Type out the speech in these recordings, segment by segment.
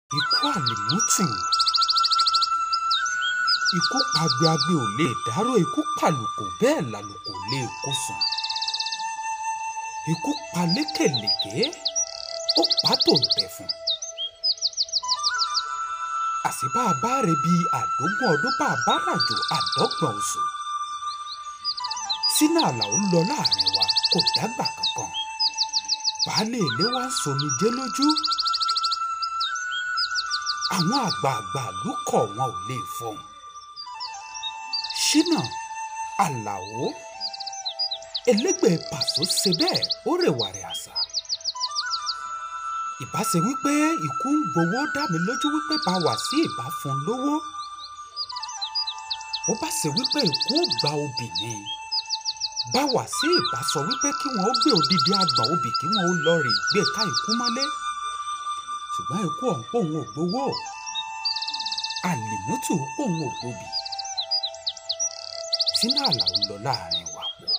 ikú àlìmútù ikú pagbeagbe ò lè dárò ikú pàlùkò bẹ́ẹ̀ làlùkò lè kó sùn ikú pa lékèlèké ó pa tòǹtẹ̀ fún àṣìbá abáre bíi àdógún ọdún bá a bá ràjò àdọ́gbọ̀n oṣù sínú àlàó lọ láàrin wa kò dágbà kankan baálé ilé wa ń somijé lójú àwọn àgbààgbà ìlú kọ̀ wọn ò lè fọhùn ṣínà àlàó elégbè pàṣọ ṣe bẹ́ẹ̀ ó rèwàrè àṣà ìbá ṣe wípé ikú ń gbowó dá mi lójú wípé bá wà sí ìbá fún un lówó ó bá ṣe wípé ikú ò gba obì ni bá wà sí ìbá sọ wípé kí wọn ó gbé odidi àgbà obì kí wọn ó lọ rè gbé ká ikú mọ́lé ṣùgbọ́n ikú ọ̀hún pòun ò gbowó àlìmútù pòun ò gbòbì sínú àlàó lọ láàrin wa pọ̀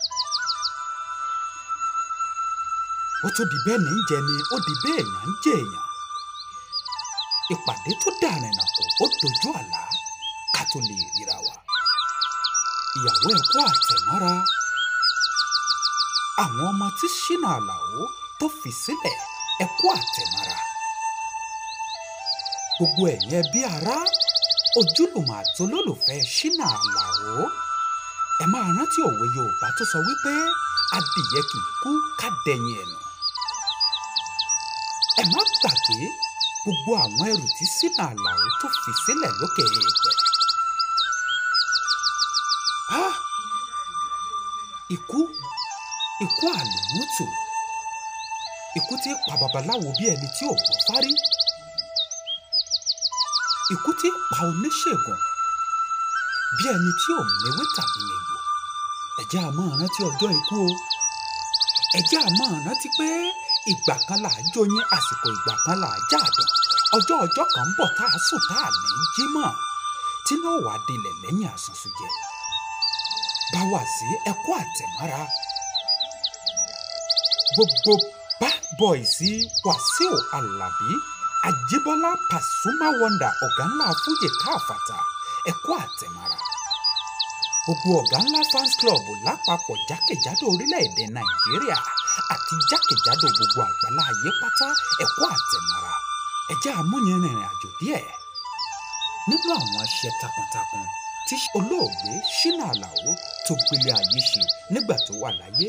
ó tún di bẹ́ẹ̀ ní í jẹ ni ó di bẹ́ẹ̀ èèyàn ń jẹ èèyàn ìpàdé tó dàrin nà kó ó dojú àlá ká tó lè ríra wa ìyàwó ẹ̀ kó àtẹ̀mọ́ra àwọn ọmọ tí ṣínà àlàó tó fi sílẹ̀ ẹ̀ kó àtẹ̀mọ́ra gbogbo ẹ̀yin ẹbí ará ojúlùmọ̀ àti olólùfẹ́ ṣínà àlàó ẹ máa rántí òwe yorùbá tó sọ wípé adìyẹ kì í kú ká dẹ̀yìn ẹ̀nù ẹ má gbàgbé gbogbo àwọn ẹrù tí ṣínà àlàó tó fi sílẹ̀ lókè èèpẹ̀ Ah! ikú ikú àlùmútù ikú tí ń pa babaláwo bí ẹni tí ò gbọ́ fárí ikú tí ń pa oníṣègùn bí ẹni tí ò mewé tàbí egbò ẹ̀jẹ̀ a máa rántí ọjọ́ ikú o ẹ̀jẹ̀ a máa rántí pé ìgbà kan là á jóyin àsìkò ìgbà kan là á jáàdùn ọjọ́ ọjọ́ kan ń bọ̀ tá a sùn tá a ní jí mọ́ tí náà wàá dilẹ̀ lẹ́yìn àsùnsùjẹ bá wà sí ẹkọ́ àtẹ̀mọ́ra gbogbo bad boy sí wàsíù alábí àjíbọ́lá pàṣùmá wọ́ndà ọ̀gá ńlá fújì káfàtà ẹkọ́ àtẹ̀mọ́ra gbogbo ọ̀gá ńlá fans club lápapọ̀ jákèjádò orílẹ̀-èdè nàìjíríà àti jákèjádò gbogbo àgbálá ayé pátá ẹkọ́ àtẹ̀mọ́ra ẹjẹ́ àmúyẹrìnrìn àjò díẹ̀ nínú àwọn aṣẹ takuntakun tí olóògbé ṣínà àlàó tó gbélé ayé ṣe nígbà tó wà láyé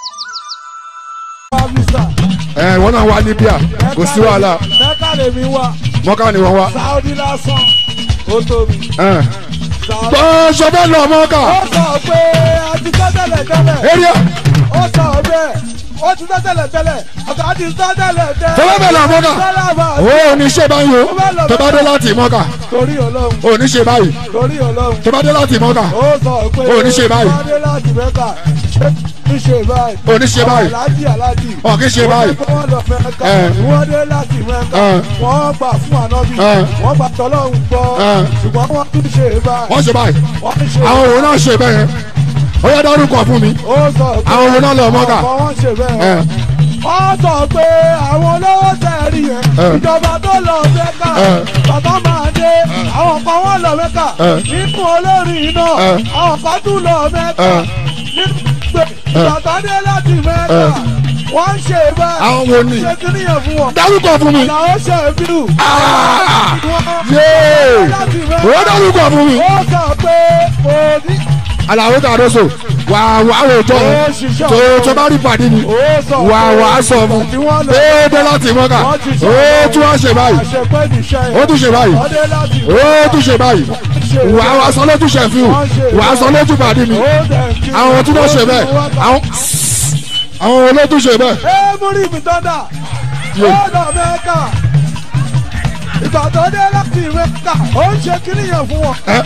ẹ wọn náà wá libya kò sí wàhálà mẹ́kà lèmi wà mọ́kà ni wọ́n wá. sáúdí lásán ó tóbi. ẹ. Sáúdí- gbọ́n sọfẹ́ lọ mọ́kà ó sọ pé a ti tọ́ tẹ́lẹ̀ tẹ́lẹ̀ area ó sọ bẹ́ẹ̀ ó ti tọ́ tẹ́lẹ̀ tẹ́lẹ̀ ọ̀gá ti tọ́ tẹ́lẹ̀ tẹ́lẹ̀. tọ́lá bẹ̀ lọ mọ́kà Tọ́lá bá a ó ní ṣe báyìí o tó bá dé láti mọ́kà torí ọlọ́run ó ní ṣe báyìí torí ọlọ́run tó bá dé láti mọ́kà ó sọ pé Ó ní ṣe báyìí. wọ́n dé láti mẹ́kà ní ṣe báyìí. Ó ní ṣe báyìí. aláàjì aláàjì. Ó kì í ṣe báyìí. wọ́n lọ mẹ́kà Ẹ. wọ́n dé láti mẹ́kà Ẹ. wọ́n gbà fún ànábì Ẹ. wọ́n gbà tọ́lọ́run gbọ́ Ẹ. ṣùgbọ́n wọ́n tún ṣe báyìí. wọ́n ṣe báyìí wọ́n ṣe àwọn òun náà ṣe bẹ́ẹ̀ ó yẹ dárúkọ fún mi ó sọ pé àwọn òun náà lọ mọ́kà ọ̀pọ̀ wọn ṣe ẹ bẹ́ẹ̀. wọ́n sọ pé àwọn olówó tẹ̀rí yẹn Ẹ. ìjọba tó lọ mẹ́kà Ẹ. bàbá máa dé àwọn kan wọ́n lọ mẹ́kà Ẹ. nínú olórin náà Ẹ. àwọn kan tún lọ mẹ́kà Ẹ. nínú pé bàbá dé láti mẹ́kà Ẹ. wọ́n ń ṣe bẹ́ẹ̀ àwọn wo ni ṣe kí nìyẹn fún wọn. dárúkọ fún mi làwọn ṣe bírù. Ah! wọ́n yéé láti ó mẹ́kà dárúkọ fún mi ó sọ pé òní. àlàó kàdóso wà wà wò jọ Ó ṣiṣẹ́ tó ọ̀hún. tó bá rí pàdé mi ó sọ wà pé wà á sọ fún tí wọ́n lọ déédéé láti mọ́kà wọ́n ti sọ ó tún wá ṣe báyìí àṣepẹ́ níṣẹ́ yẹn. ó tún ṣe báyìí ọdẹ láti ó tún ṣe báyìí wà á wà sọ lójú ṣe fi wà á sọ lójú pàdé mi àwọn tí wọ́n ṣe bẹ́ẹ̀ àwọn àwọn olótú ṣe bẹ́ẹ̀ ẹ múrí mi tọ́ndà Yé. ọ̀dọ̀ mẹ́ka ìgbà tó dé láti mẹ́ka ó ń ṣe kíníyàn fún wọn. ẹ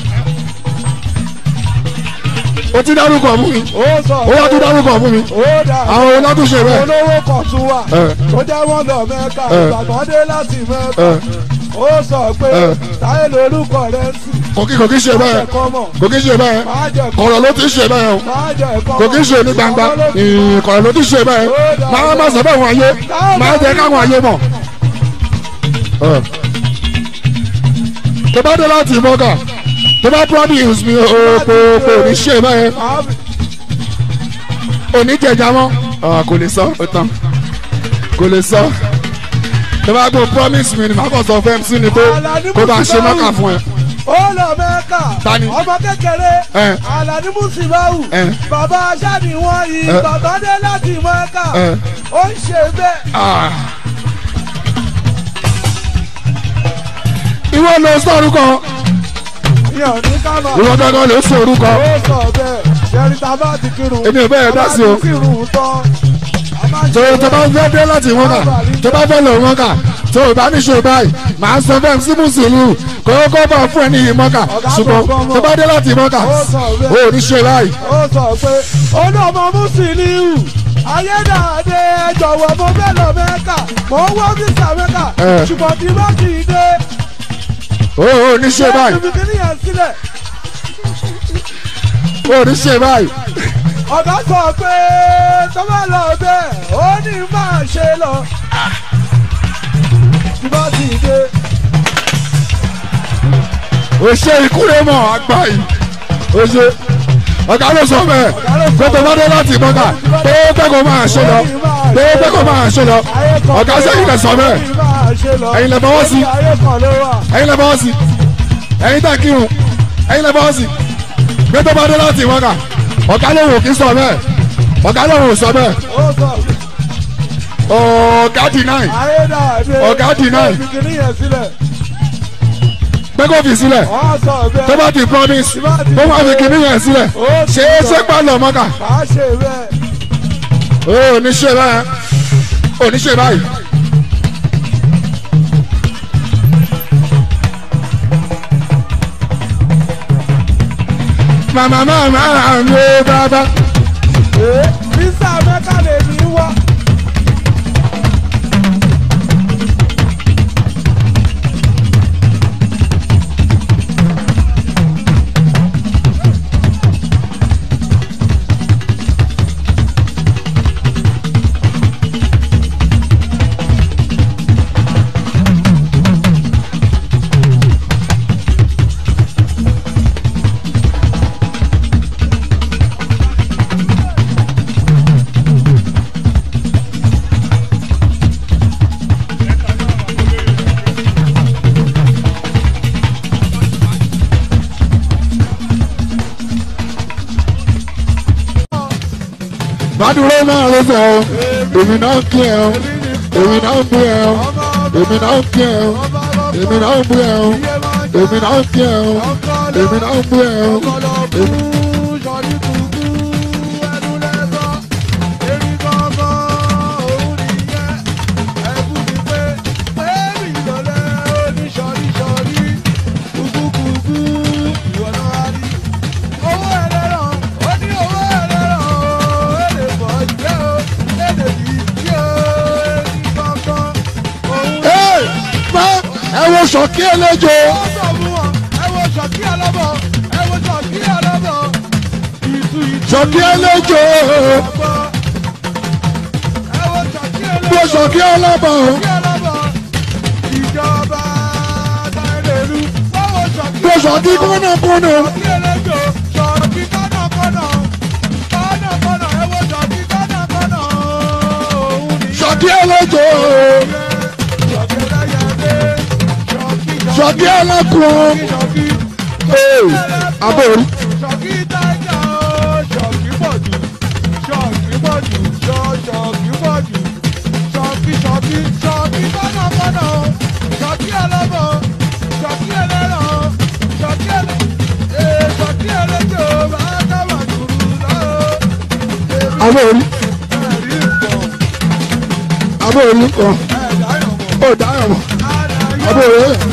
ó ti dárúkọ fún mi ó sọ ó wá tún dárúkọ fún mi ó dà àwọn olótú ṣe bẹ́ẹ̀ olówó kan tún wà Ẹ. tó jẹ́ wọ́n lọ mẹ́ka Ẹ. ìgbà tó dé láti mẹ́ka Ẹ. ó sọ pé Ẹ. táyé lórúkọ rẹ̀ ń sì kò kí kò kí ṣe bẹ́ẹ̀ ẹ̀kọ́ mọ̀ kò kí ṣe bẹ́ẹ̀ máa jẹ kọ̀rọ̀ ló ti ṣe bẹ́ẹ̀ o máa jẹ ẹ̀kọ́ kò kí ṣe ní gbangba kọ̀rọ̀ ló ti ṣe bẹ́ẹ̀ máa má sọ bẹ́ẹ̀ wọ́n ayé máa jẹ́ káwọn ayé mọ̀. Ẹ, tó bá dé láti mọ́kà tó bá promise mi òpò òpò ní ṣe báyẹn oníjẹjà mọ́ Ah, kò lè sọ ó tán kò lè sọ tó bá gbọ́ promise mi ni màá kàn sọ fẹ́ sí ni pé kó bá ṣe mọ́kà fún ẹ. ó lọ mẹ́ka Tani? ọmọ kékeré Eh. alani musibawu Eh. bàbá aṣáni wọn yìí Eh. bàbá dé láti mẹ́ka Eh. ó ń ṣe bẹ́ẹ̀. Ah. ìwọ ló sọ orúkọ yàn ní kámá ìwọ gángan ló sọ orúkọ ó sọ bẹ́ẹ̀ ṣẹ́rí tá a bá ti kírun Èmi ò bẹ́ẹ̀ dá sí o. a bá ti kírun tán a máa ń tó ṣe tó bá fẹ́ dé láti mọ́kà tó bá fẹ́ lọ mọ́kà tó o bá ní ṣe báyìí màá sọ fẹ́ sí mùsùlùmí kó o kó bọ̀ fún ẹ ní yìí mọ́kà ṣùgbọ́n tó bá dé láti mọ́kà o ò ní ṣe báyìí. ó sọ pé olóòmọ mùsùlùmí ayédáadé ẹ jọ̀wọ́ mo fẹ́ lọ mẹ́ka mo ń wọ́ físà mẹ́ka Eh. ṣùgbọ́n tí bá kì í dé o ò ní ṣe báyìí ibi kìíní yẹn sílẹ̀ o ò ní ṣe báyìí. ọ̀gá sọ pé tó bá lọ bẹ́ẹ̀ ó ní máa ṣe lọ tí bá kì í dé o ṣe ìkúrẹ́ mọ̀ àgbà yìí o ṣe ọ̀gá ló sọ bẹ́ẹ̀ pé tó bá dé láti mọ́kà pé ó fẹ́ kó máa ṣe lọ pé ó fẹ́ kó máa ṣe lọ ayé kan ọ̀gá sẹ́yìn lẹ sọ bẹ́ẹ̀ ó ní máa ṣe lọ Ẹ̀yin lẹ fọwọ́ sí. ayé kan ló wà. ẹ̀yin lẹ bọ́ sí ẹ̀yin tẹ̀ kírun ẹ̀yin lẹ bọ́ sí pé tó bá dé láti mọ́kà ọ̀gá ló wò kí sọ bẹ́ẹ̀ ọ̀gá ló wò sọ bẹ́ẹ̀ ó sọ ọ̀gá deny ayédáadé Ọ̀gá deny. ibi kìíní yẹn sílẹ̀ pé kó fi sílẹ̀ ó sọ bẹ́ẹ̀ tó bá ti promise ó máa fi kíní yẹn sílẹ̀ ṣé é ṣe pa lọ mọ́kà máa ṣe bẹ́ẹ̀. ó ní ṣe báyìí ó ní ṣe báyìí. màmá màmá mi ò bàbá. Visa Mẹ́kà lè ní wá. Bádúró máa ló sọ ọ́, èmi náà ń kí ẹ ọ́, èmi náà ń bú ẹ ọ́, èmi náà ń kí ẹ ọ́, èmi náà ń bú ẹ ọ́, èmi náà ń kí ẹ ọ́, èmi náà ń bú ẹ ọ́, èmi. Ẹ má ẹ wo sọ̀kí ẹlẹ́jọ́. Sọ̀kí ẹlẹ́jọ́. Wo sọ̀kí ẹlẹ́bọ̀. Wo sọ̀kí kúnnàkúnnà. Sọ̀kí ẹlẹ́jọ́. Sọ̀kí ẹlẹ́kùn. Ee, abóorí. Ṣọ̀kí dájà ó, ṣọ̀kí pọ̀jù, ṣọ̀kí pọ̀jù, ṣọ̀- ṣọ̀kí pọ̀jù, ṣọ̀kí ṣọ̀kí ṣọ̀kí kọ́nàkọ́nà ó, ṣọ̀kí ẹlẹ́bọ̀, ṣọ̀kí ẹlẹ́rọ̀, ṣọ̀kí ẹlẹ́ ee, ṣọ̀kí ẹlẹ́jọ́ bá dábà dùrù lọ́wọ́. Abóorí. Ẹ̀rí nǹkan, Abóorí kan. ẹ̀dá ìrọ̀mọ̀, Ó dáyọ̀ mọ́. àdáyọ̀, Abóorí.